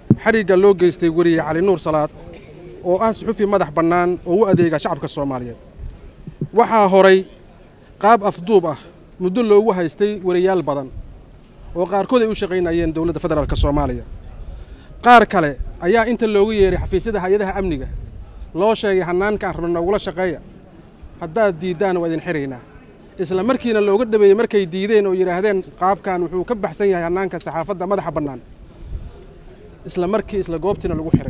xarigga loo geystay weriye cali nuur salaad oo ah suxufi madax bannaan oo u adeega shacabka soomaaliyeed waxaa horay qaab afduub ah muddo loogu haystay weriyaal badan oo qaarkood ay u shaqaynayeen dowladda federaalk soomaaliya qaar kale ayaa inta loogu yeeray xafiisyada hay-adaha amniga loo sheegay hannaankaan rabna noogula shaqeeya haddaad diiddaan waa idin xiraynaa isla markiina looga dhabeeyey markay diideen oo yidhaahdeen qaabkan wuxuu ka baxsan yahay hannaanka saxaafadda madaxa bannaan isla markii isla goobtiina lagu xiray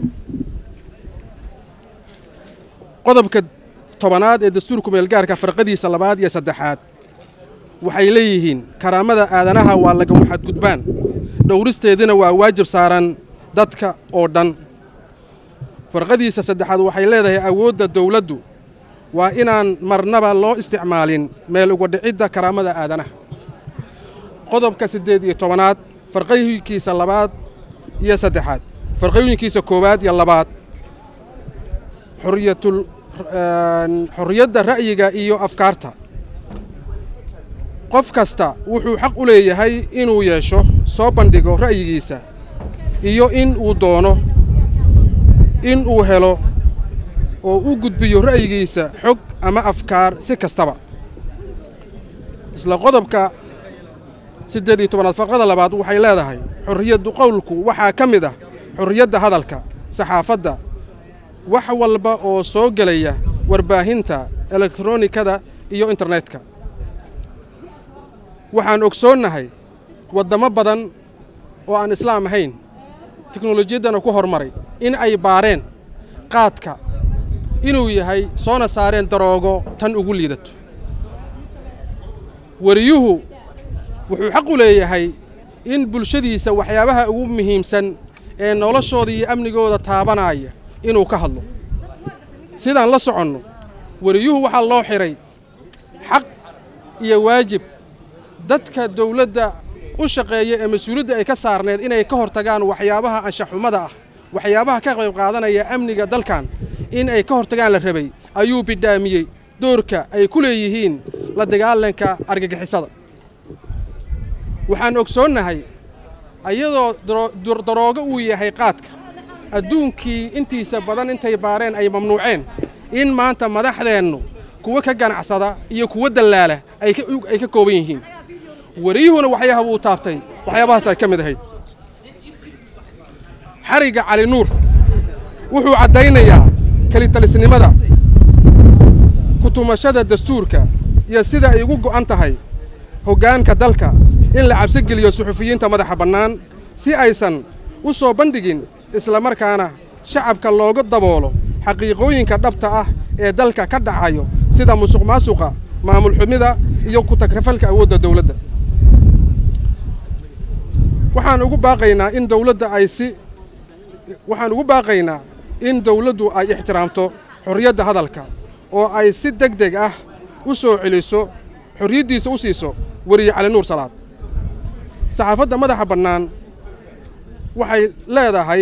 qodobka tobanaad ee dastuurku meelgaarka farqadiisa labaad iyo saddexaad waxay leeyihiin karaamada aadanaha waa lagama xadgudbaan dhowristeedina waa waajib saaran dadka oo dhan farqadiisa saddexaad waxay leedahay awoodda dawladdu waa inaan marnaba loo isticmaalin meel uga dhicidda karaamada aadanaha qodobka siddeed iyo tobanaad farqooyinkiisa labaad iyo saddexaad farqooyinkiisa koowaad iyo labaad xoriyatul xorriyadda ra'yiga iyo afkaarta qof kasta wuxuu xaq u leeyahay inuu yeesho soo bandhigo ra'yigiisa iyo in uu doono in uu helo oo u gudbiyo ra'yigiisa xog ama afkaar si kastaba isla qodobka siddeed iyo tobanaad farqada labaad waxay leedahay xorriyaddu qowlku waxaa ka mid ah xorriyadda hadalka saxaafadda wax walba oo soo gelaya warbaahinta elektronikada iyo internetka waxaan ogsoonnahay waddamo badan oo aan islaam ahayn teknolojiyaddana ku horumaray in ay baareen qaadka inuu yahay soona saareen daroogo tan ugu liidato weriyuhu wuxuu xaq u leeyahay in bulshadiisa waxyaabaha ugu muhiimsan ee noloshooda iyo amnigooda taabanaya inuu ka hadlo sidaan la soconno weriyuhu waxaa loo xidhay xaq iyo waajib dadka dawladda u shaqeeya ee mas-uuliyadda ay ka saarneed inay ka hor tagaan waxyaabaha anshaxumada ah waxyaabaha ka qayb qaadanaya amniga dalkan in ay ka hortagaan la rabay ayuu bidhaamiyey doorka ay ku leeyihiin la dagaalanka argagixisada waxaan ogsoonnahay iyadoo daroogo uu yahay qaadka adduunkii intiisa badan intay baareen ay mamnuuceen in maanta madaxdeennu kuwa ka ganacsada iyo kuwa dallaala ay ka kooban yihiin weriyuhuna waxyaaba uu taabtay waxyaabahaas ay ka mid ahayd xarigga cali nuur wuxuu caddaynayaa kelitalisnimada kutumashada dastuurka iyo sida ay ugu go'an tahay hoggaanka dalka in la cabsigeliyo suxufiyiinta madaxa bannaan si aysan u soo bandhigin islamarkaana shacabka looga daboolo xaqiiqooyinka dhabta ah ee dalka ka dhacayo sida musuq maasuqa maamul xumida iyo ku-tagrafalka awoodda dawladda waxaan ugu baaqaynaa in dawladda ay si waxaan ugu baaqaynaa in dawladdu ay ixtiraamto xorriyadda hadalka oo ay si deg deg ah u soo celiso xorriyaddiisa u siiso weriye cali nuur salaad saxaafadda madaxa bannaan waxay leedahay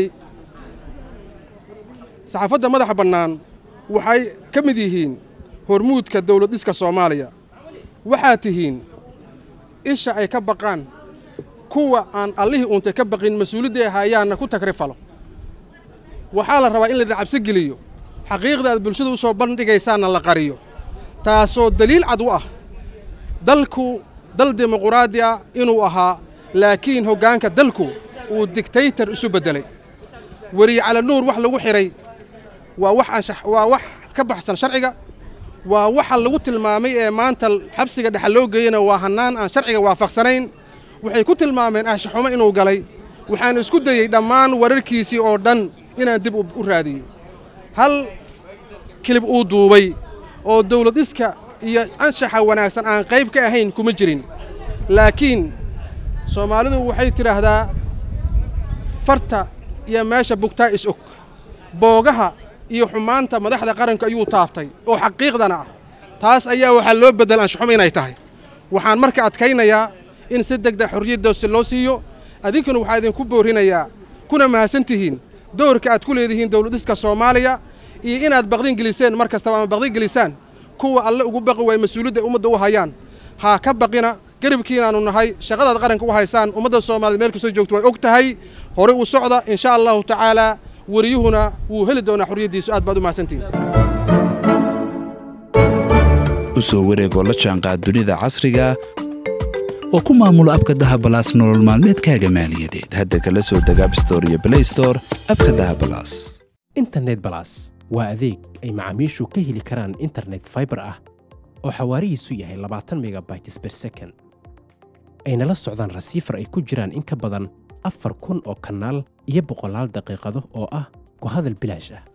saxaafadda madaxa bannaan waxay ka mid yihiin hormuudka dawlad dhiska soomaaliya waxaad tihiin isha ay ka baqaan kuwa aan allihii uuntay ka baqin mas-uuliyadday haayaanna ku tagrifalo waxaa la rabaa in laydin cabsi geliyo xaqiiqda aad bulshada u soo bandhigaysaanna la qariyo taasoo daliil cad u ah dalku dal dimuquraadi ah inuu ahaa laakiin hoggaanka dalku uu digtaytar isu beddelay weriye cali nuur wax lagu xidhay waa wax anshax waa wax ka baxsan sharciga waa waxa lagu tilmaamay ee maanta xabsiga dhexa loo geeyana waa hannaan aan sharciga waafaqsanayn waxay ku tilmaameen anshaxumo inuu galay waxaan isku dayey dhammaan wararkiisii oo dhan inaan dib u raadiyo hal kilib uu duubay oo dawlad dhiska iyo anshaxa wanaagsan aan qayb ka ahayn kuma jirin laakiin soomaalidu waxay tidhaahdaa farta iyo meesha bugtaa is og boogaha iyo xumaanta madaxda qaranka ayuu taabtay oo xaqiiqdana ah taas ayaa waxaa loo beddel anshaxumo inay tahay waxaan marka adkaynayaa in si degdeg xorriyaddaasi loo siiyo adinkuna waxaa idinku boorinayaa kuna mahadsan tihiin doorka aad ku leedihiin dawladhiska soomaaliya iyo inaad baqdin geliseen mar kastaba ama baqdin gelisaan kuwa alle ugu baqi waaya mas-uuliyadda ay ummadda u hayaan ha ka baqina garibkiinaannu nahay shaqadaad qaranka u haysaan ummadda soomaaliyed meel kastoo joogto way og tahay horey u socda insha allahu tacaalaa wariyuhuna wuu heli doonaa xorriyaddiisu aad baad u mahadsantihin u soo wareegoo la jaanqaad dunida casriga oo ku maamulo abka dahabalaas nolol maalmeedkaaga maaliyadeed hadda kala soo deg abstore iyo blaystore abka dahabalaas internet balas waa adeeg ay macaamiishu ka heli karaan internet faibar ah oo xawaarihiisu yahay labaatan megabytes ber second ayna la socdaan rasiifar ay ku jiraan in ka badan afar kun oo kanaal iyo boqolaal daqiiqado oo ah ku hadal bilaash ah